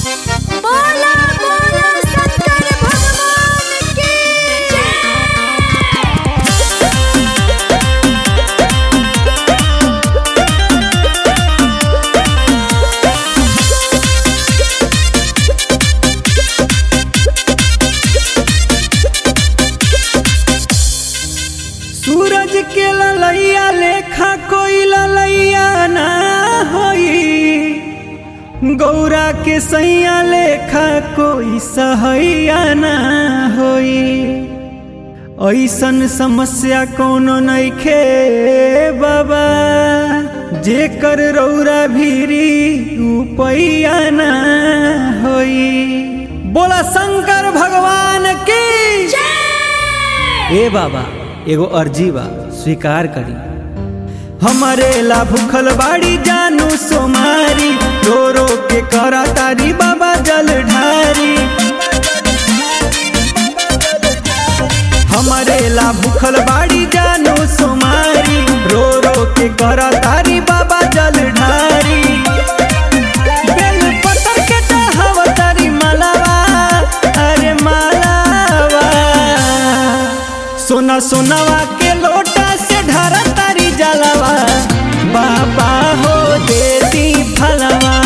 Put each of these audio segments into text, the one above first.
बोला बोला शंकर भगवान की सूरज के ललैया लेखा कोई ललैया ना होई गौरा के सैया लेखा कोई सहैया ना होई ऐसन समस्या कोनो नइखे बाबा जेकर रौरा भीरी उपैया ना होई बोला शंकर भगवान की ए बाबा एगो अर्जी बा स्वीकार करी हमारे ला भूखल बाड़ी जानू सोमारी रो रो के करा तारी बाबा जल ढारी हमारे ला भूखल बाड़ी जानू सोमारी रो रो के करा तारी बाबा जल ढारी बेल पतर के चढ़ाव तारी मालावा अरे मालावा सोना सोनावा के लोटा से ढारा तारी जलावा बाबा हो देती फलवा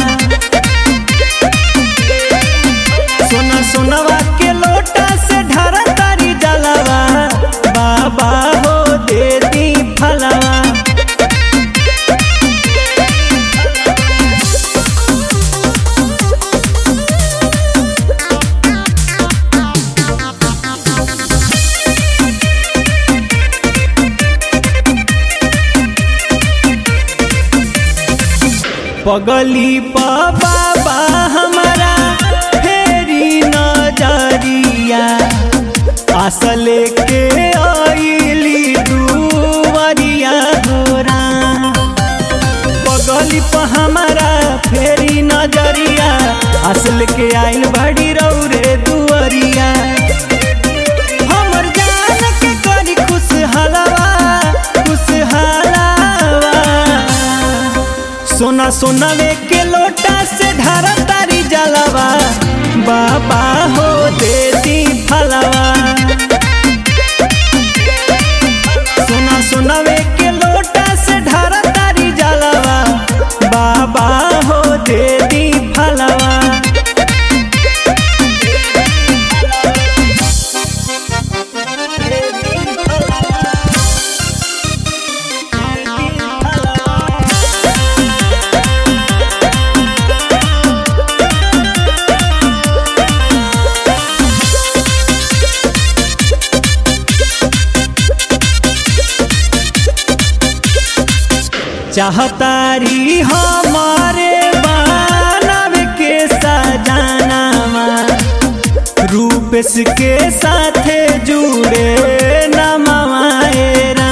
सोना सोनावा के लोटा से ढारा तारी जलावा बाबा हो देती फलवा पगली पा बाबा हमारा फेरी नजरिया आशा लेके आईली दुवरिया गोरा पगली पा हमारा फेरी नजरिया असल के आइल बड़ी रौरे दुवरिया हमर जान के करी खुश हलवा खुश हलवा सोना सोनावे के लोटा से ढारा तारी जलवा बाबा हो देती फलवा सोना सोनावे के लोटा से ढारा तारी जलवा बाबा हो देती फलवा चाहतारी हमारे मानव के सजानावा रूपेश के साथे जुड़े नमवाएरा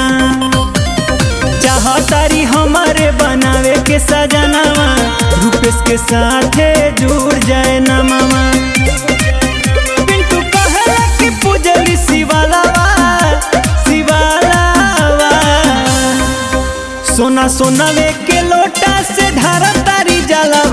चाहतारी हमारे बनावे के सजानावा रूपेश के साथे जुड़ जाए नमवा पिंटू कहला कि पूजली शिवालावा शिवालावा सोना सोनावे के लोटा से ढारा तारी जला